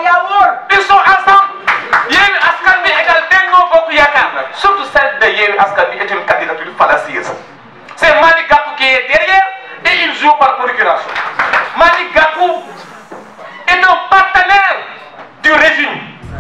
yaa wóor ils sont ensemble Yewwi Askan Wi égal Benno Bokk Yaakaar nag surtout celle de Yewwi Askan Wi est une candidature fallacieuse c'est Malick Gakou qui est derrière et il joue par procuration Malick Gakou est un partenaire du régime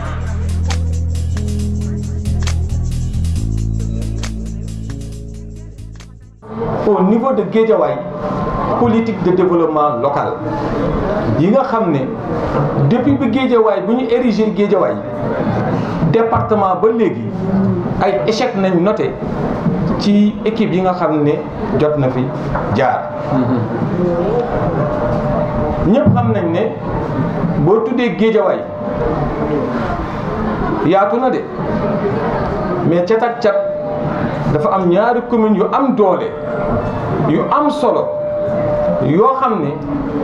au niveau de Guédiawaye politique de développement local yi nga xam ne depuis bi Guédiawaye bu ñu érigé Guédiawaye département ba léegi ay échec nañ noté ci équipe yi nga xam ne jot na fi jaar ñëpp xam nañ ne boo tuddee Guédiawaye yaatu na de mais cat ak cat dafa am ñaari commune yu am doole yu am solo yoo xam ne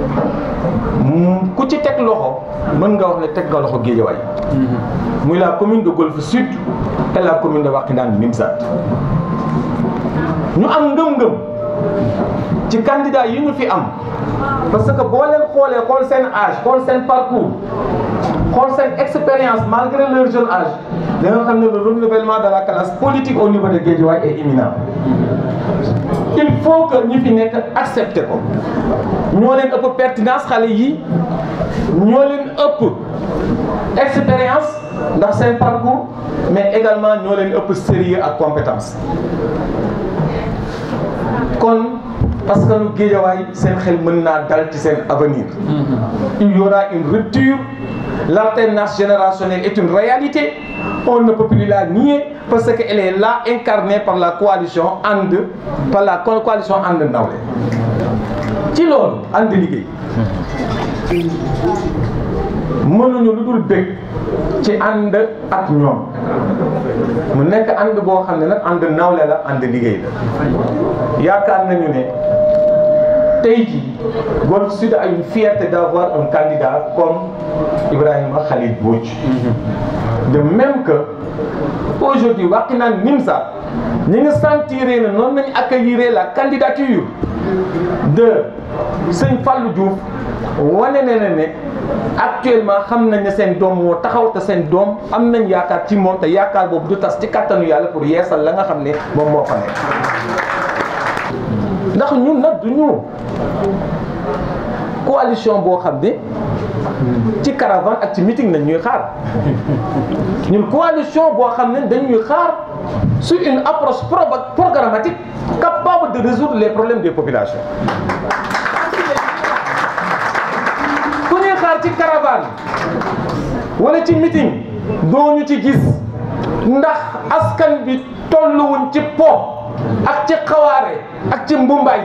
ku ci teg loxo mën nga wax ne teg nga loxo Guédiawaye muy la commune de Golfe Sud et la commune de Wakhinane Nimzatt ñu am ngëm-ngëm ci candidat yi ñu fi am parce que boo leen xoolee xool seen âge xool seen parcours xool seen expérience malgré leur jeune âge da nga xam ne le renouvellement de la classe politique au niveau de Guédiawaye est imminent il faut que ñi fi nekk accepter ko ñoo leen ëpp pertinence xale yi ñoo leen ëpp expérience ndax seen parcours mais également ñoo leen ëpp sérieux ak compétence kon parce que lu Guédiawaye seen xel mën naa dal ci seen avenir il y aura une rupture l'alternance générationnelle est une réalité on ne peut plus la nier parce qu'elle est là incarnée par la coalition And par la coalition And Nawlé ci loolu ànd liggéey mënuñu lu dul bëgg ci ànd ak ñoom mu nekk ànd boo xam ne nag ànd nawle la ànd liggéey la yaakaar nañu ne tey jii Golf Sud a une fierté d'avoir un candidat comme Ibrahima Khalil Mbodj de même que aujourd'hui Wakhinane Nimzatt ñi ngi sentiré ne noonu nañu accueillir la candidature de Sëñ Fallou Diouf wane ne ne ne actuellement xam nañ ne seen doom moo taxaw te seen doom am nañ yaakaar ci moom te yaakaar boobu du tas ci kattanu yàlla pour yeesal la nga xam ne moom moo fa nekk ndax ñun nag du ñu coalition boo xam ne ci caravane ak ci meeting nañ ñuy xaar ñun coalition boo xam ne dañuy xaar sur une approche programmatique capable de résoudre les problèmes des populations ku ñuy xaar ci caravane wala ci meeting doo ñu ci gis ndax askan bi tolluwuñ ci po ak ci xawaare ak ci mbumbaay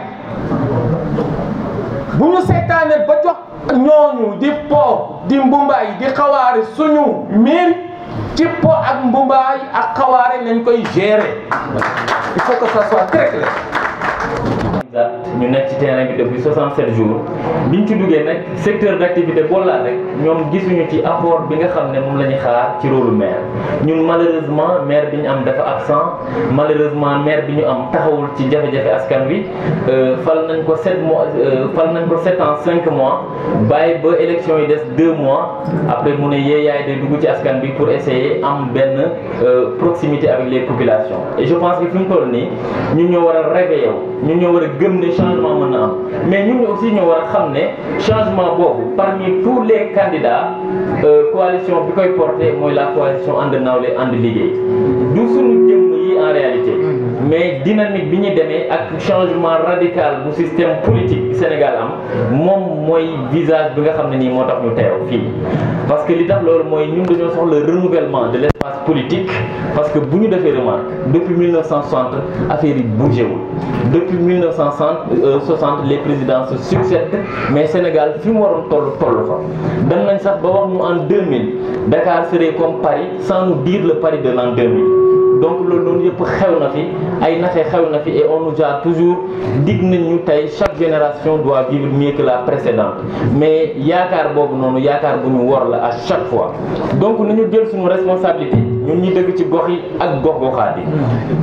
bu ñu seetaanee ba jox ñooñu di po di mbumbaay di xawaare suñu miir ci po ak mbumbaay ak xawaare nañ koy gérer il faut que ça soit très clair. ñu nekk ci terrain bi depuis 67 jours biñ ci duggee nag secteur d'activité boo laal rek ñoom gisuñu ci apport bi nga xam ne moom la ñuy xaar ci rôle maire ñun malheureusement maire bi ñu am dafa absent malheureusement maire bi ñu am taxawul ci jafe-jafe askan wi fal nañ ko 7 mois fal nañ ko 7 ans 5 mois bàyyi ba élection yi des 2 mois après mu ne yee yaay day dugg ci askan bi pour essayer am benn proximité avec les populations et je pense que fi mu toll nii ñun ñoo war a réveiller ñun ñoo war a gëm ne changement mën na am mais ñun aussi ñoo war a xam ne changement boobu parmi tous les candidats coalition bi koy porté mooy la coalition ànd nawle ànd liggéey du suñu jëmm yi en réalité mais dynamique bi ñu demee ak changement radical bu système politique bi Sénégal am moom mooy visage bi nga xam ne nii moo tax ñu teew fii parce que li tax loolu mooy ñun dañoo soxla renouvellement de l'espace politique parce que bu ñu defee remarque depuis 1960 affaire yi bougé wul depuis 1960 les présidents se succèdent mais Sénégal fi mu waroon toll toll fa dem nañ sax ba wax ñu en 2000 Dakar serait comme Paris sans nous dire le Paris de l'an 2000 donc loolu noonu yëpp xew na fi ay naxe xew na fi et on nous a toujours dig nañ ñu tey chaque génération doit vivre mieux que la précédente mais yaakaar boobu noonu yaakaar bu ñu wor la à chaque fois donc nañu jël suñu responsabilité ñun ñi dëkk ci gox yi ak gox goxaat yi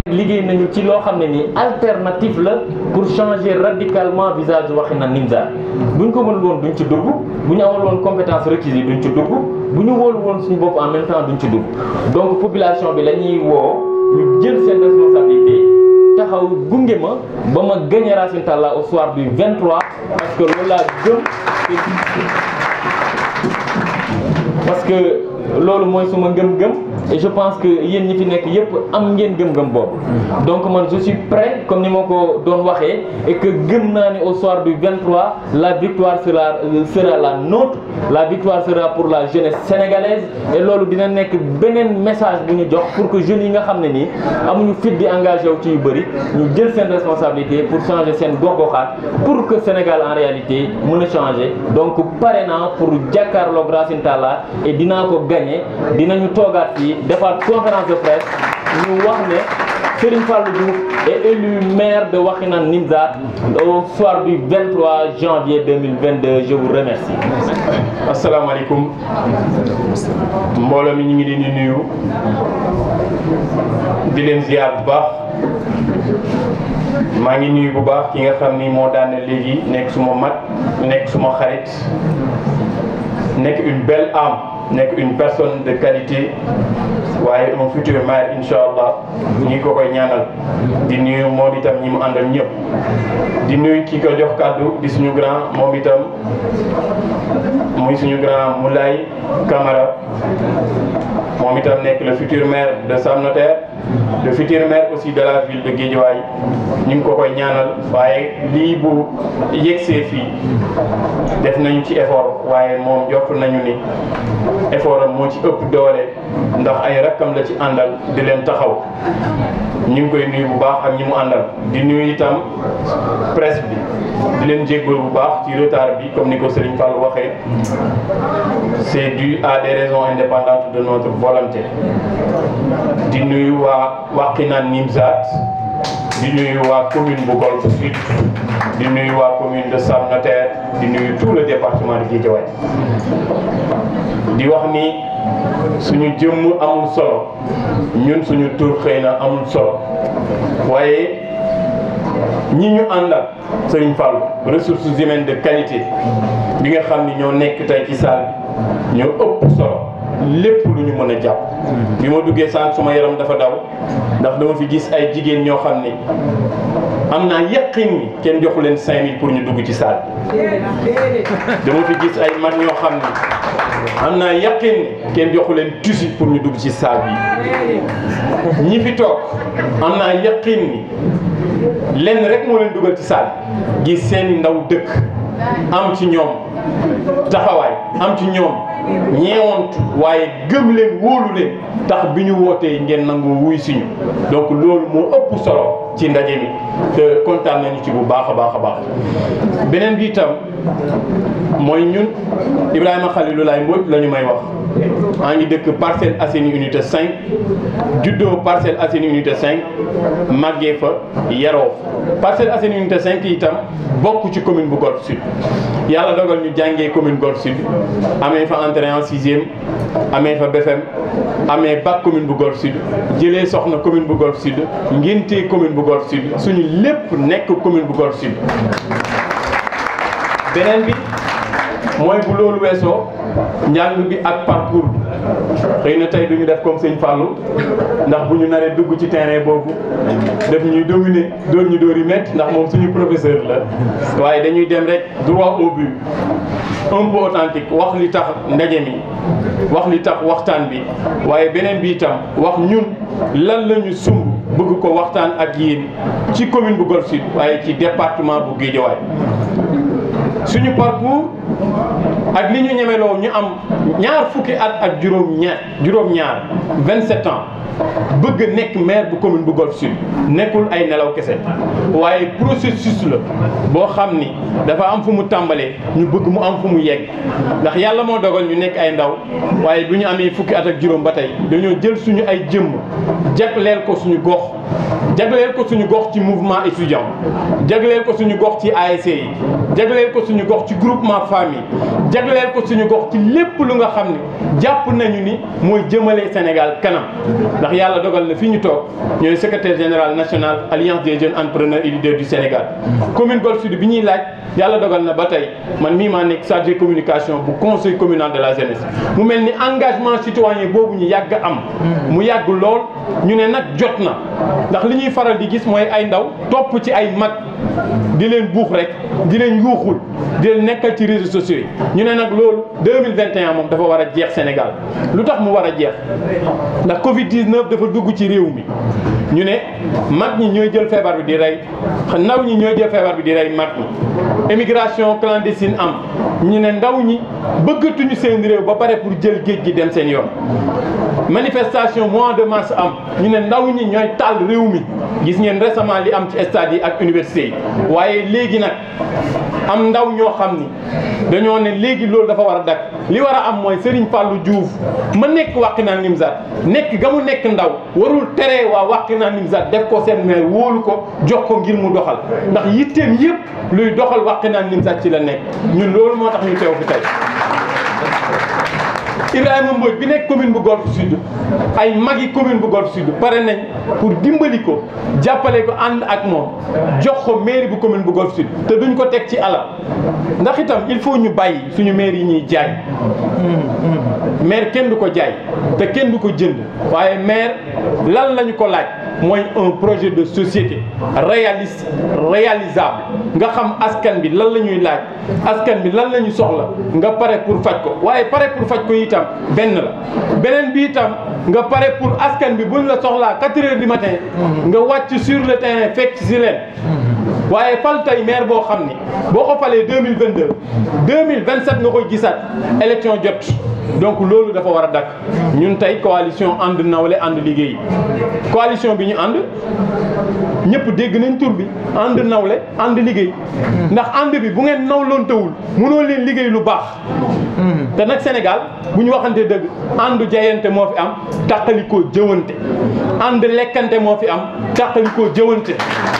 liggéey nañu ci loo xam ne nii alternative la pour changer radicalement visage Wakhinane Nimzatt buñ ko mënul woon duñ ci dugg bu ñu amul woon compétence requise yi duñ ci dugg bu ñu wóolu woon suñu bopp en même temps duñ ci dugg donc population bi la ñuy woo ñu jël seen responsabilité taxaw gunge ma ba ma gagné Racine Talla au soir du 23 parce que loolu laa gëm parce que loolu mooy suma ngëm-ngëm et je pense que yéen ñi fi nekk yépp am ngeen gëm-gëm boobu donc man je suis prêt comme ni ma ko doon waxee et que gëm naa ne au soir du 23 la victoire sera sera la nôtre la victoire sera pour la jeunesse sénégalaise et loolu dina nekk beneen message bu ñu jox pour que jeunes yi nga xam ne nii amuñu fit di engagé wu ci yu bëri ñu jël seen responsabilité pour changer seen gox-goxaat pour que Sénégal en réalité mën a changer donc pare naa pour jàkkaarloog Racine Talla et dinaa ko gagné dinañu toogaat fii defaat conférence de presse ñu wax ne Serigne Fallou Diouf est élu maire de Wakhinane Nimzatt au soir du 23 janvier 2022 je vous remercie. asalaamaaleykum mbooloo mi ñu ngi leen di nuyu di leen ziar bu baax maa ngi nuyu bu baax ki nga xam ni moo daane léegi nekk suma mag nekk suma xarit nekk une belle âme nekk une personne de qualité waaye un futur maire incha allah ñu ngi ko koy ñaanal di nuyu moom itam ñi mu àndal ñëpp di nuyu ki ko jox kàddu di suñu grand moom itam muy suñu grand Moulay Camara moom itam nekk le futur maire de Sam Notaire le futur maire aussi de la ville de Guédiawaye ñu ngi ko koy ñaanal waaye lii bu yegsee fii def nañu ci effort waaye moom jot nañu ni effort am moo ci ëpp doole ndax ay rakkam la ci àndal di leen taxaw ñu ngi koy nuyu bu baax ak ñi mu àndal di nuyu itam presse bi di leen jéggul bu baax ci retard bi comme ni ko Serigne Fall waxee c'est dû à des raisons indépendantes de notre volonté di nuyu waa Wakhinane Nimzatt di nuyu waa commune bu Golf Sud di nuyu waa commune de Sam Notaire di nuyu tout le département de Guédiawaye di wax ni suñu jëmm amul solo ñun suñu tur xëy na amul solo waaye ñi ñu àndal Serigne Fall ressources humaines de qualité bi nga xam ni ñoo nekk tey ci salle bi ñoo ëpp solo lépp lu ñu mën a jàpp bi ma duggee sànq suma yaram dafa daw ndax dama fi gis ay jigéen ñoo xam ni am naa yaqin ni kenn joxu leen 5000 pour ñu dugg ci salle bi dama fi gis ay mag ñoo xam ni am naa yaqin ni kenn joxu leen tusi pour ñu dugg ci salle bi ñi fi toog am naa yaqin ni lenn rek moo leen dugal ci salle gis seeni ndaw dëkk am ci ñoom taxawaay am ci ñoom ñeewantu waaye gëm leen wóolu leen tax bi ñu wootee ngeen nangu wuy siñu donc loolu moo ëpp solo ci ndaje mi te kontaan nañu ci bu baax a baax a baax beneen bi itam mooy ñun Ibrahima Khalilulaay Mbodj la ñu may wax maa ngi dëkk Parcelles Assainies unité 5 juddoo Parcelles Assainies unité 5 màggee fa yaroo Parcelles Assainies unité 5 itam bokk ci commune bu Golf Sud yàlla dogal ñu jàngee commune Golf Sud amee fa entrée en sixième amee fa BFM amee bac commune bu Golf Sud jëlee soxna commune bu Golf Sud ngéntee commune bu Golf Sud suñu lépp nekk commune bu Golf Sud beneen bi mooy bu loolu weesoo njàng bi ak parcours bi xëy na tey duñu def comme sëñ Fallou ndax bu ñu naree dugg ci terrain boobu def ñuy dominer dóor ñu dóor yi métti ndax moom suñu professeur la waaye dañuy dem rek droit au but un peu authentique wax li tax ndaje mi wax li tax waxtaan bi waaye beneen bi itam wax ñun lan la ñu sumb bëgg ko waxtaan ak yéen ci commune bu Golf Sud waaye ci département bu Guédiawaye suñu parcours ak li ñu ñemeloo ñu am ñaar fukki at ak juróom ñaar juróom ñaar 27 ans bëgg nekk maire bu commune bu Golf Sud nekkul ay nelaw kese waaye processus la boo xam ni dafa am fu mu tàmbalee ñu bëgg mu am fu mu yegg ndax yàlla moo dogal ñu nekk ay ndaw waaye bu ñu amee fukki at ak juróom ba tey dañoo jël suñu ay jëmm jagleel ko suñu gox jagleel ko suñu gox ci mouvement étudiant jagleel ko suñu gox ci ASC yi jagleel ko suñu gox ci groupement famille jagleel ko suñu gox ci lépp lu nga xam ne jàpp nañu ni mooy jëmale Sénégal kanam ndax yàlla dogal na fi ñu toog ñooy secrétaire général national alliance des jeunes entrepreneurs et leaders du Sénégal commune Golf Sud bi ñuy laaj yàlla dogal na ba tey man mii maa nekk chargé communication bu conseil communal de la jeunesse mu mel ni engagement citoyen boobu ñu yàgg am mu yàgg lool ñu ne nag jot na ndax li ñuy faral di gis mooy ay ndaw topp ci ay mag di leen buux rek di leen yuuxul di leen nekkal ci réseaux sociaux yi ñu ne nag loolu 2021 moom dafa war a jeex Sénégal lu tax mu war a jeex ndax Covid 19 dafa dugg ci réew mi ñu ne mag ñi ñooy jël feebar bi di rey ndaw ñi ñooy jël feebar bi di rey mag ñi émigration clandestine am ñu ne ndaw ñi bëggatuñu seen réew ba pare pour jël géej gi dem seen yoon manifestation mois de mars am ñu ne ndaw ñi ñooy taal réew mi gis ngeen récemment li am ci stade yi ak université yi waaye léegi nag am ndaw ñoo xam ni dañoo ne léegi loolu dafa war a dakk li war a am mooy Serigne Fallou Diouf ma nekk Wakhinane Nimzatt nekk ga mu nekk ndaw warul tere waa Wakhinane Nimzatt def ko seen maire wóolu ko jox ko ngir mu doxal ndax yitteem yëpp luy doxal Wakhinane Nimzatt ci la nekk ñun loolu moo tax ñu teew fi tey Ibrahima Mbodj bi nekk commune bu Golf Sud ay magi commune bu Golf Sud pare nañ pour dimbali ko jàppale ko ànd ak moom jox ko mairie bu commune bu Golf Sud te duñ ko teg ci alal ndax itam il faut ñu bàyyi suñu maire yi ñuy jaay maire kenn du ko jaay te kenn du ko jënd waaye maire lan lañu ko laaj mooy un projet de société réaliste réalisable nga xam askan bi lan la ñuy laaj askan bi lan la ñu soxla nga pare pour faj ko waaye pare pour faj ko itam benn la beneen bi itam nga pare pour askan bi buñ la soxlaa 4 heures du matin nga wàcc sur le terrain fekk si leen waaye fal tey maire boo xam ni boo ko falee 2022 2027 nga koy gisaat élection jot donc loolu dafa war a dakk ñun tey coalition ànd nawle ànd liggéey coalition bi ñu ànd ñëpp dégg nañ tur bi ànd nawle ànd liggéey ndax ànd bi bu ngeen nawloontewul mënoo leen liggéey lu baax te nag Sénégal bu ñu waxante dëgg ànd jayante moo fi am tàqalikoo jëwante ànd lekkante moo fi am tàqalikoo jëwante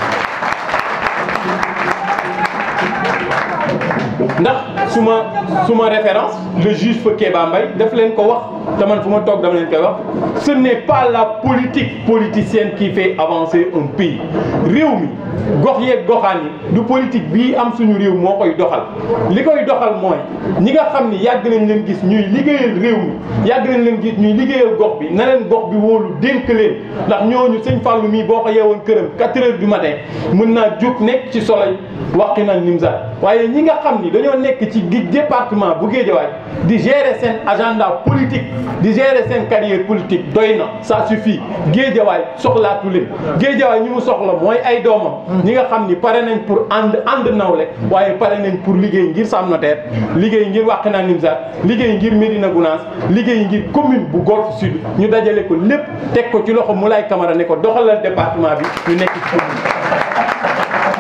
ndax suma suma référence le juge fa Kéba Mbaye daf leen ko wax te man fu ma toog dama leen koy wax ce n'est pas la politique politicienne qui fait avancer un pays réew mi gox yeeg goxaan yi du politique bii am suñu réew moo koy doxal li koy doxal mooy ñi nga xam ni yàgg nañ leen gis ñuy liggéeyal réew mi yàgg nañ leen gis ñuy liggéeyal gox bi na leen gox bi wóolu dénk leen ndax ñooñu sëñ Fallou mii boo ko yeewoon këram 4 heures du matin mën naa jóg nekk ci soleil Wakhinane Nimzatt waaye ñi nga xam ni dañoo nekk ci département bu Guédiawaye di gérer seen agenda politique di gérer seen carrière politique doy na ça suffit Guédiawaye soxlaatu leen Guédiawaye ñi mu soxla mooy ay doomam ñi nga xam ni pare nañ pour ànd ànd nawle waaye pare nañ pour liggéey ngir Sam Notaire liggéey ngir Wakhinane Nimzatt liggéey ngir Médina Gounass liggéey ngir commune bu Golf Sud ñu dajale ko lépp teg ko ci loxo Moulay Camara ne ko doxalal département bi ñu nekk ci commune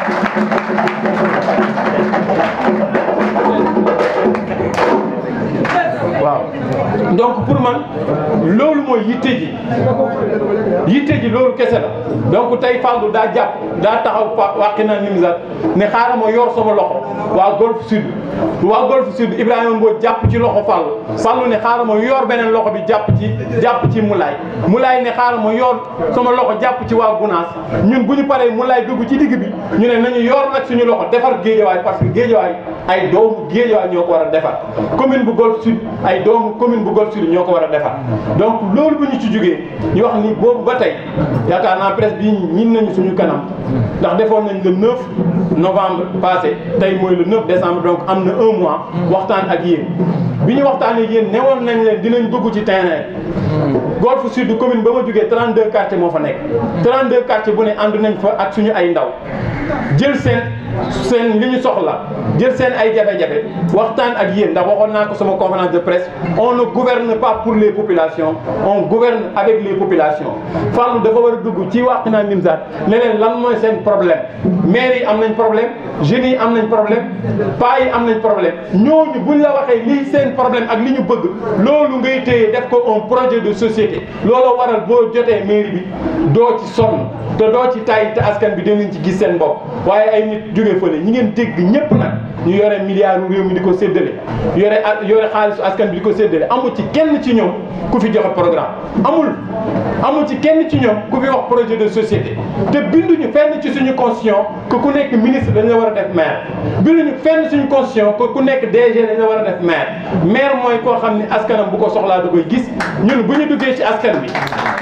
waaw donc pour man loolu mooy yitte ji yitte ji loolu kese la donc tey Fallou daa jàpp daa taxaw fa Wakhinane Nimzatt ne xaaral ma yor sama loxo waa Golf Sud waa Golf Sud Ibrahima Mbodj jàpp ci loxo Fallou Fallou ne xaaral ma yor beneen loxo bi jàpp ci jàpp ci Moulay Moulay ne xaaral ma yor sama loxo jàpp ci waa Gounass ñun bu ñu paree Moulay dugg ci digg bi ñu ne nañu yor nag suñu loxo defar Guédiawaye parce que Guédiawaye ay doomu Guédiawaye ñoo ko war a defar commune bu Golf Sud ay doomu commune bu Golf Sud ñoo ko war a defar donc loolu bu ñu ci jógee ñu wax ni boobu ba tey yaakaar naa presse bi ñin nañu suñu kanam ndax defoon nañ le 9 novembre passé tey mooy le 9 décembre donc am na un mois waxtaan ak yéen bi ñu waxtaan ak yéen newoon nañ leen dinañ dugg ci terrain Golf Sud commune ba ma jógee 32 quartiers moo fa nekk 32 quartiers bu ne ànd nañ fa ak suñu ay ndaw jël seen seen li ñu soxla jël seen ay jafe-jafe waxtaan ak yéen ndax waxoon naa ko sama conférence de presse on ne gouverne pas pour les populations on gouverne avec les populations Fallou dafa war a dugg ci Wakhinane Nimzatt ne leen lan mooy seen problème maire yi am nañ problème jeunes yi am nañ problème paa yi am nañ problème ñooñu buñ la waxee lii seen problème ak li ñu bëgg loolu ngay téye def ko un projet de société looloo waral boo jotee mairie bi doo ci sonn te doo ci tay te askan bi dinañ ci gis seen bopp ko waaye ay nit jóge fële ñi ngeen dégg ñëpp nag ñu yore milliards réew mi di ko séddale yore yore xaalisu askan bi di ko séddale amul ci kenn ci ñoom ku fi joxe programme amul amul ci kenn ci ñoom ku fi wax projet de société te binduñu fenn ci suñu constitution que ku nekk ministre dañ la war a def maire binduñu fenn suñu constitution que ku nekk DG dañ la war a def maire maire mooy koo xam ne askanam bu ko soxlaa da koy gis ñun bu ñu duggee ci askan bi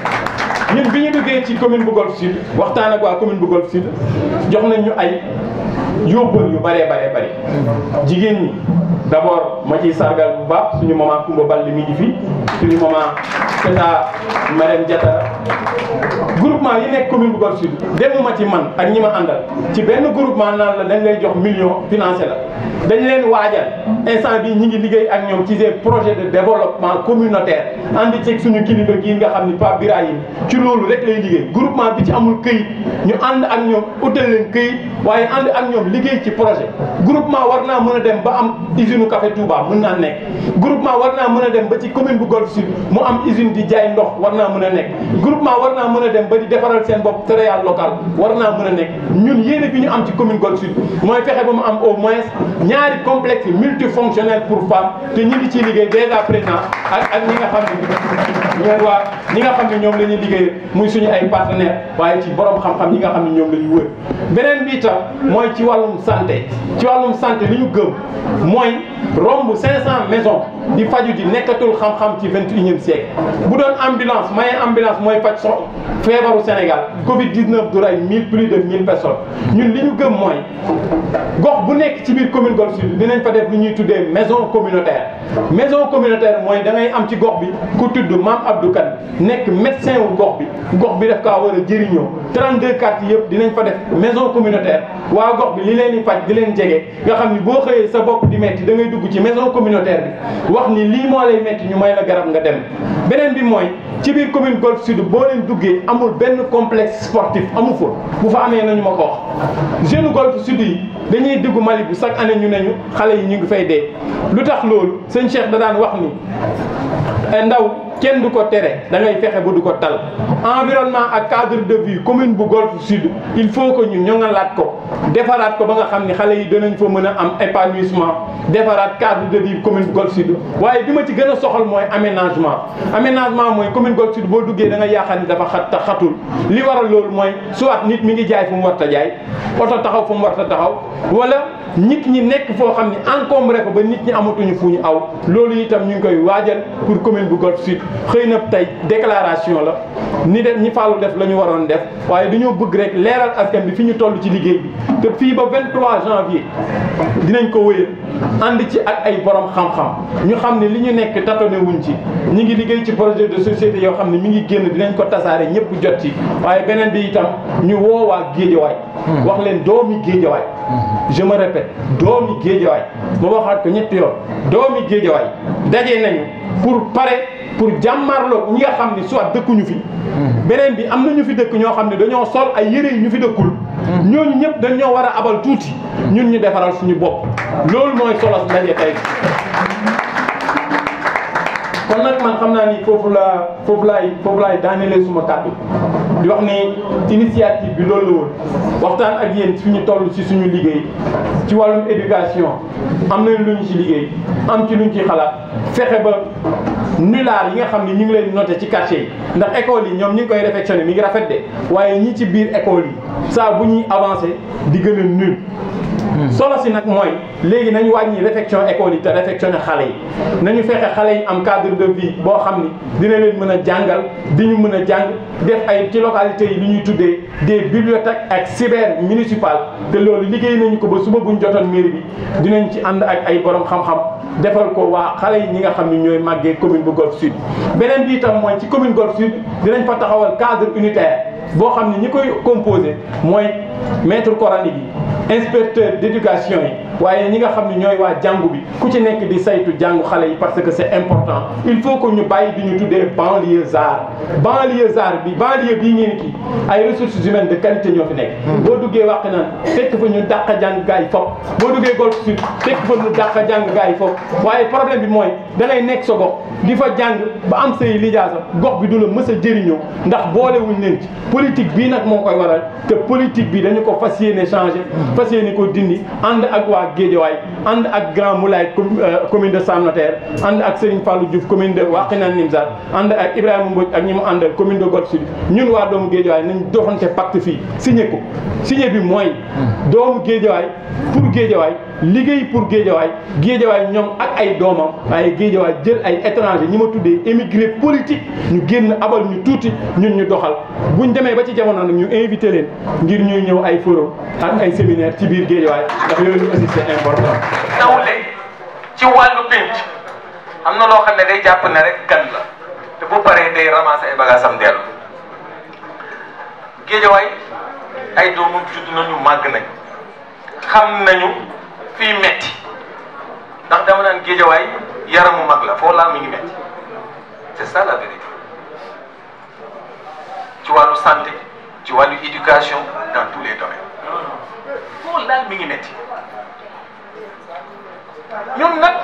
ñun bi ñu duggee ci commune bu Golf Sud waxtaan ak waa commune bu Golf Sud jox nañ ñu ay yóbbal yu bëree bëree bëri jigéen ñi d' abord ma ciy sargal bu baax suñu maman Koumba Ball mi ngi fi suñu maman Tata Marème Diatara groupement yi nekk commune bu Golf Sud demuma ci man ak ñi ma àndal ci benn groupement naan la dañ lay jox million financé la dañ leen waajal instant bi ñi ngi liggéey ak ñoom ci des projets de développement communautaire ànd ceeg suñu kilifa gii nga xam ni Pape Birahim ci loolu rek lay liggéey groupement bi ci amul këyit ñu ànd ak ñoom utal leen këyit waaye ànd ak ñoom liggéey ci projet groupement war naa mën a dem ba am usine café Touba mën naa nekk groupement war naa mën a dem ba ci commune bu Golf Sud mu am usine di jaay ndox war naa mën a nekk groupement war naa mën a dem ba di defaral seen bopp céréale locale war naa mën a nekk ñun yéene bi ñu am ci commune Golf Sud mooy fexe ba mu am au moins ñaari complexe multifonctionnel pour femmes te ñi ngi ciy liggéey déjà présent ak ak ñi nga xam ne ñoom waa ñi nga xam ne ñoom la ñuy liggéey muy suñu ay partenaires waaye ci borom xam-xam yi nga xam ne ñoom la ñu wër beneen bi itam mooy ci wàllum santé ci wàllum santé li ñu gëm mooy romb 500 maisons di faju ji nekkatul xam-xam ci 21e siècle bu doon ambulance maye ambulance mooy faj so feebaru Sénégal Covid 19 du rey 1000 plus de 1000 personnes ñun li ñu gëm mooy gox bu nekk ci biir commune Golf Sud dinañ fa def lu ñuy tuddee maison communautaire maison communautaire mooy da ngay am ci gox bi ku tudd Mame Abdou Kane nekk médecin wu gox bi gox bi daf kaa war a jëriñoo 32 quartiers yëpp dinañ fa def maison communautaire waa gox bi li leen di faj di leen jege nga xam ni boo xëyee sa bopp di metti da ngay dugg ci maison communautaire bi wax ni lii moo lay metti ñu may la garab nga dem beneen bi mooy ci biir commune Golf Sud boo leen duggee amul benn complexe sportif amu fa bu fa amee nañu ma ko wax jeune Golf Sud yi dañuy dugg Mali bu chaque année ñu ne ñu xale yi ñu ngi fay dee lu tax loolu sëñ Cheikh da daan wax ni ndaw kenn du ko tere da ngay fexe ba du ko tal environnement ak cadre de vie commune bu Golf Sud il faut que ñu ñoŋalaat ko defaraat ko ba nga xam ni xale yi danañ fa mën a am épanouissement defaraat cadre de vie commune bu Golf Sud waaye bi ma ci gën a soxal mooy aménagement aménagement mooy commune Golf Sud boo duggee da nga yaakaar ni dafa xat xatul li waral loolu mooy soit nit mi ngi jaay fu mu war ta jaay oto taxaw fu mu war ta taxaw wala nit ñi nekk foo xam ni encombré ko ba nit ñi amatuñu fu ñu aw loolu itam ñu ngi koy waajal pour commune bu Golf Sud xëy na tey déclaration la ni def ñi fàllu def la ñu waroon def waaye dañoo bëgg rek leeral askan bi fi ñu toll ci liggéey bi te fii ba 23 janvier dinañ ko wéyal ànd ci ak ay borom xam-xam ñu xam ne li ñu nekk tatone wuñ ci ñi ngi liggéey ci projet de société yoo xam ne mi ngi génn dinañ ko tasaare ñëpp jot ci waaye beneen bi itam ñu woowaa géejawaay wax leen doomi géejawaay je me répète doomi géejawaay ma waxaat ko ñetti yoon doomi géejawaay daje nañu pour pare pour jàmmarloo ñi nga xam ni soit dëkkuñu fi beneen bi am na ñu fi dëkk ñoo xam ne dañoo sol ay yëre yi ñu fi dëkkul ñooñu ñëpp dañoo war a abal tuuti ñun ñu defaral suñu bopp loolu mooy solos ndaje tey kon nag man xam naa ni foofu la foofu laay foofu laay daanelee suma kàddu di wax ni initiative bi loolu la woon waxtaan ak yéen fi ñu toll ci suñu liggéey ci wàllum éducation am nañ lu ñu ci liggéey am ci luñ ci xalaat fexe ba nulaar yi nga xam ne ñu ngi leen noté ci quartier yi ndax école yi ñoom ñu ngi koy réfectionné mi ngi rafet de waaye ñi ci biir école yi saa bu ñuy avancé di gën a nul solo si nag mooy léegi nañu wàññi réfection école yi te réfectionné xale yi nañu fexe xale yi am cadre de vie boo xam ni dina leen mën a jàngal di ñu mën a jàng def ay ci localité yi lu ñuy tuddee des bibliothèques ak cyber municipal te loolu liggéey nañu ko ba suba buñ jotoon mairie bi dinañ ci ànd ak ay borom xam-xam defal ko waa xale yi ñi nga xam ni ñooy màggee commune bu Golf Sud beneen bi itam mooy ci commune Golf Sud dinañ fa taxawal cadre unitaire boo xam ne ñi koy composé mooy maître coranique yi inspecteur d'éducation yi waaye ñi nga xam ne ñooy waa jàngu bi ku ci nekk di saytu jàngu xale yi parce que c'est important il faut que ñu bàyyi di ñu tuddee banlieusard banlieusard bi banlieue bii ngeen kii ay ressources humaines de qualité ñoo fi nekk boo duggee wàq naan fekk fa ñu dàq jàng gaa yi foofu boo duggee Golf Sud fekk fa ñu dàq jàng gaa yi foofu waaye problème bi mooy da ngay nekk sa gox di fa jàng ba am say lijaasa gox bi du la mës a jëriñoo ndax boolewuñ leen ci politique bii nag moo koy waral te politique bi dañu ko fas yéene changé fas yéene ko dindi ànd ak waa Guédiawaye ànd ak Grand Moulay commune de Sam Notaire ànd ak Serigne Fallou Diouf commune de Wakhinane Nimzatt ànd ak Ibrahima Mbodj ak ñi mu àndal commune de Golf Sud ñun waa doomu Guédiawaye nañ doxante pacte fii signé ko signé bi mooy doomu Guédiawaye pour Guédiawaye liggéey pour Guédiawaye Guédiawaye ñoom ak ay doomam waaye Guédiawaye jël ay étranger ñi ma tuddee émigré politique ñu génn abal ñu tuuti ñun ñu doxal buñ demee ba ci jamono nag ñu invité leen ngir ñuy ñëw ay forum ak ay séminaire ci biir Guédiawaye ndax yooyu aussi c'est important. nawle ci wàllu pénc am na loo xam ne day jàpp ne rek gan la te bu paree day ramasser ay bagages am dellu Guédiawaye ay doomu judd nañu màgg nañ xam nañu fii metti ndax dama naan Guédiawaye yaramu mag la foo laal mi ngi metti c'est ça la vérité ci wàllu santé ci wàllu éducation dans tous les domaines foo laal mi ngi metti ñun nag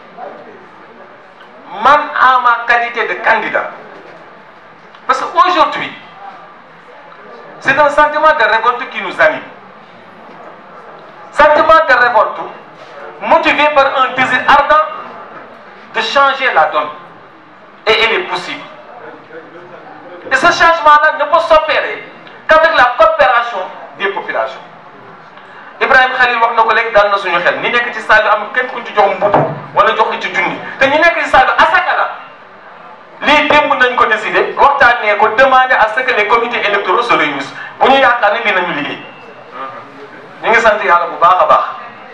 man en ma qualité de candidat parce que aujourd'hui c'est un sentiment de révolte qui nous anime sentiment de révolte motivé par un désir ardent de changer la donne et il est possible et ce changement-là ne peut s'opérer qu'avec la coopération des populations Ibrahima Khalil wax na ko léegi daal na suñu xel ñi nekk ci salle bi am kenn ku ci jox mbubb wala jox ci junni te ñi nekk ci salle bi asaka la lii démb nañ ko décider waxtaanee ko demander à ce que les comités électoraux se réunissent bu ñu yaakaar ne lii nañu liggéey ñu ngi sant yàlla bu baax a baax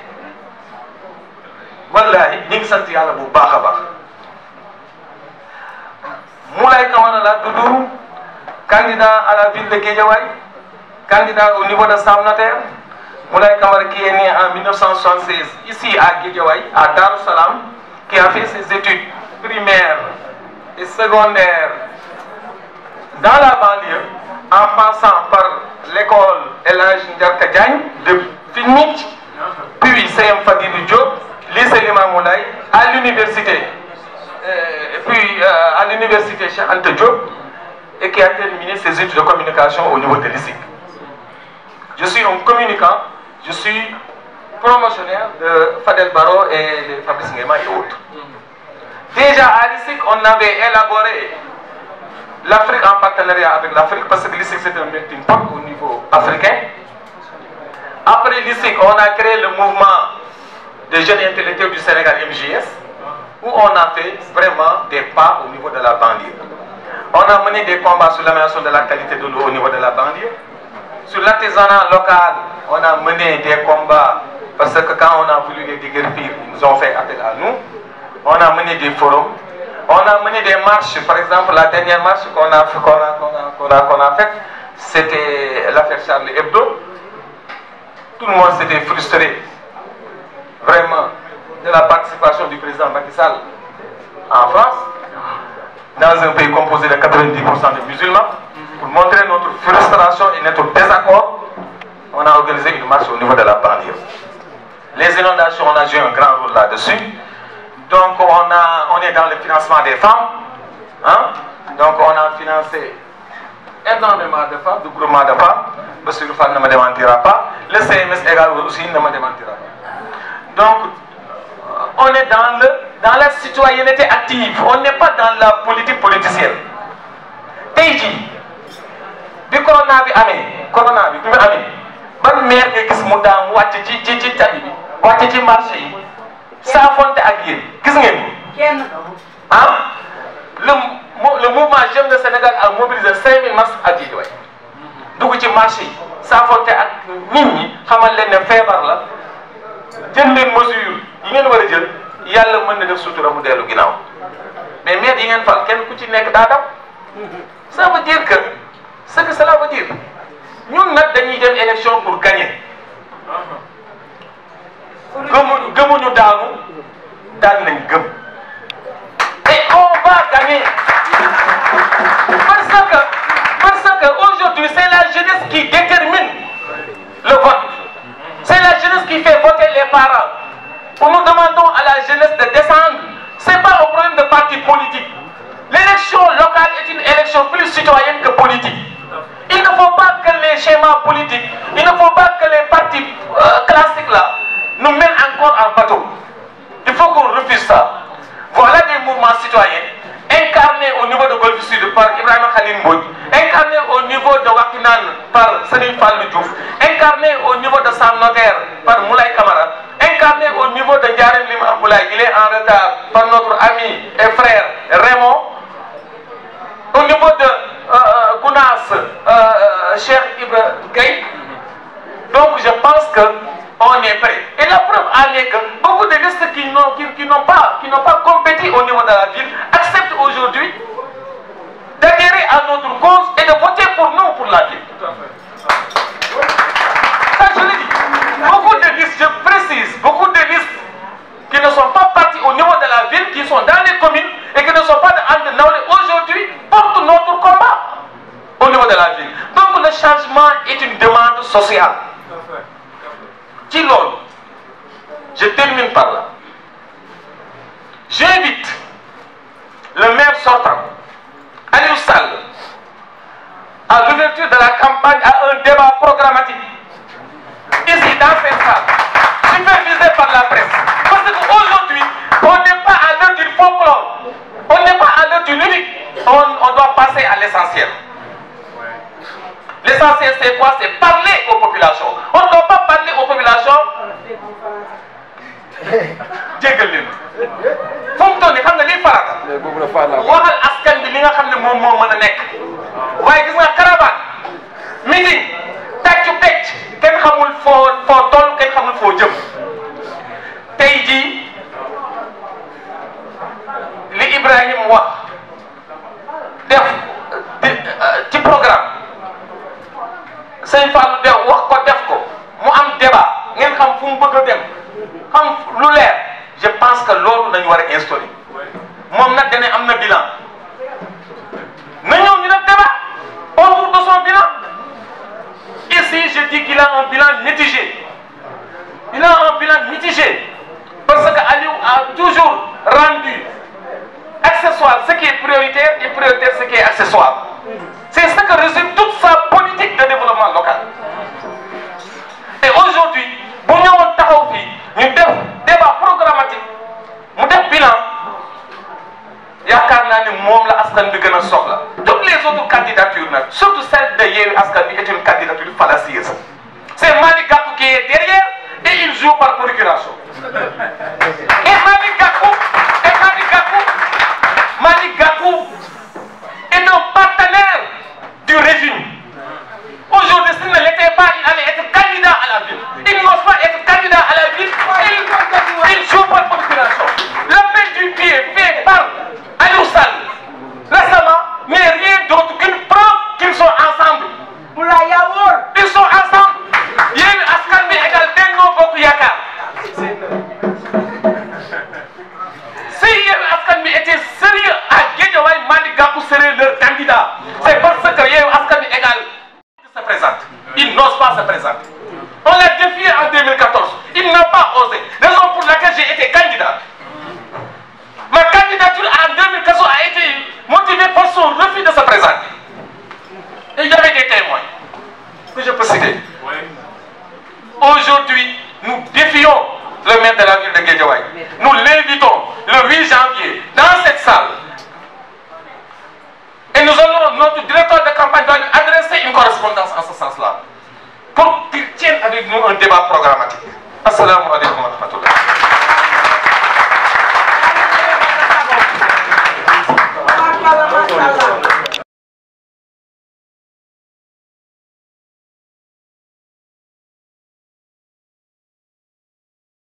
wallahi ñu ngi sant yàlla bu baax a baax Moulay Kamara la tudd candidat à la ville de Guédiawaye candidat au niveau de Sam Notaire Moulay Kamara qui est né en 1976 ici à Guédiawaye, à Dar Salam, qui a fait ses études primaires et secondaires dans la banlieue, en passant par l'école Elage Ndiarka Diagne de Finmich, puis CM Fadilou Diop, lycée Lima Moulay, à l'université, euh, puis euh, à l'université Cheikh Anta Diop, et qui a terminé ses études de communication au niveau de l'ISIC. Je suis un communicant, je suis promotionnaire de Fadel Baro et de Fabrice Nguema et autres. Déjà à l'ISIC, on avait élaboré l'Afrique en partenariat avec l'Afrique parce que l'ISIC c'est un melting pot au niveau africain. Après l'ISIC, on a créé le mouvement des jeunes intellectuels du Sénégal MJS où on a fait vraiment des pas au niveau de la banlieue. On a mené des combats sur l'amélioration de la qualité de l'eau au niveau de la banlieue. Sur l'artisanat local, on a mené des combats parce que quand on a voulu les déguerpir, ils nous ont fait appel à nous. On a mené des forums. On a mené des marches. Par exemple, la dernière marche qu'on a, qu'on a, qu'on a, qu'on a, faite, c'était l'affaire Charlie Hebdo. Tout le monde s'était frustré, vraiment, de la participation du président Macky Sall en France, dans un pays composé de 90% de musulmans. Pour montrer notre frustration et notre désaccord, on a organisé une marche au niveau de la banlieue. Les inondations, on a joué un grand rôle là-dessus. Donc on, a, on est dans le financement des femmes. Hein? Donc on a financé énormément de femmes, de groupements de femmes. Monsieur Fall ne me démentira pas. Le CMS également aussi ne me démentira pas. Donc on est dans, le, dans la citoyenneté active. On n'est pas dans la politique politicienne. Teji, bi corona bi amee corona bi bi mu amee ban maire nga gis mu daam wàcc ci ci ci tali bi wàcc ci marché yi saafonte ak yéen gis ngeen ko ah le le mouvement Jeunes de Sénégal a mobilisé 5000 masques ak Guédiawaye dugg ci marché yi saafonte ak nit ñi xamal leen ne feebar la jël leen mesure yi ngeen war a jël yàlla mën na def sutura mu dellu ginnaaw mais maire yi ngeen fal kenn ku ci nekk daa daw ça veut dire que ce que cela veut dire ñun nag dañuy dem élection pour gagner gëmuñu gëmuñu daanu daan nañ gëm et on va gagner parce que parce que aujourd'hui c'est la jeunesse qui détermine le vote c'est la jeunesse qui fait voter les parents nous demandons à la jeunesse de descendre c'est pas un problème de parti politique l'élection locale est une élection plus citoyenne que politique il ne faut pas que les schémas politiques il ne faut pas que les partis euh, classiques là nous mènent encore en bateau il faut qu'on refuse ça voilà des mouvements citoyens incarnés au niveau de Golfe Sud par Ibrahima Khalil Mbodj, incarnés au niveau de Wakinan par Serigne Fallou Diouf, incarnés au niveau de Sam Notaire par Moulay Kamara, incarnés au niveau de Ndiarem Lima Moulay, il est en retard par notre ami et frère Raymond, au niveau de euh, Gounas, euh, Cheikh Ibra Gueye. Donc je pense que on est prêt. Et la preuve en est que beaucoup de listes qui n'ont qui, qui n'ont pas, qui n'ont pas compétit au niveau de la ville acceptent aujourd'hui d'adhérer à notre cause et de voter pour nous, pour la ville. Ça, je le dis. Beaucoup de listes, je précise, beaucoup de listes qui ne sont pas partis au niveau de la ville, qui sont dans les communes et qui ne sont pas de Naoulé aujourd'hui portent notre combat au niveau de la ville. Donc le changement est une demande sociale. ci loolu je termine par là j'invite le maire sortant Aliou Sall à l'ouverture de la campagne à un débat programmatique ici dans cette salle supervisé par la presse parce qu'aujourd'hui on n'est pas à l'heure du folklore on n'est pas à l'heure du lyrique on, on doit passer à l'essentiel L'essentiel, c'est quoi C'est parler aux populations. On ne doit pas parler aux populations. jéggal leen fu mu toll nii xam nga lii farata. waxal askan bi li nga xam ne moom moo mën a nekk. waaye gis nga caravane meeting tàccu pecc kenn xamul foo foo toll kenn xamul foo jëm tey jii li Ibrahim wax def ci programme. sëñ Fallou de wax ko def ko mu am débat ngeen xam fu mu bëgg a dem xam lu leer je pense que loolu dañu war a instaurer moom nag dane am na bilan na ñëw ñu def débat autour de son bilan ici je dis qu'il a un bilan mitigé il a un bilan mitigé parce que Aliou a toujours rendu accessoire ce qui est prioritaire et prioritaire ce qui est accessoire c'est ce que résume toute sa politique de développement local et aujourd'hui bu ñëwoon taxaw fii ñu def débat programmatique mu def bilan yaakaar naa ne moom la askan bi gën a soxla toutes les autres candidatures nag surtout celle de Yewwi Askan Wi est une candidature fallacieuse c'est Malick Gakou qui est derrière et il joue par procuration et Malick Gakou et Malick Gakou Malick Gakou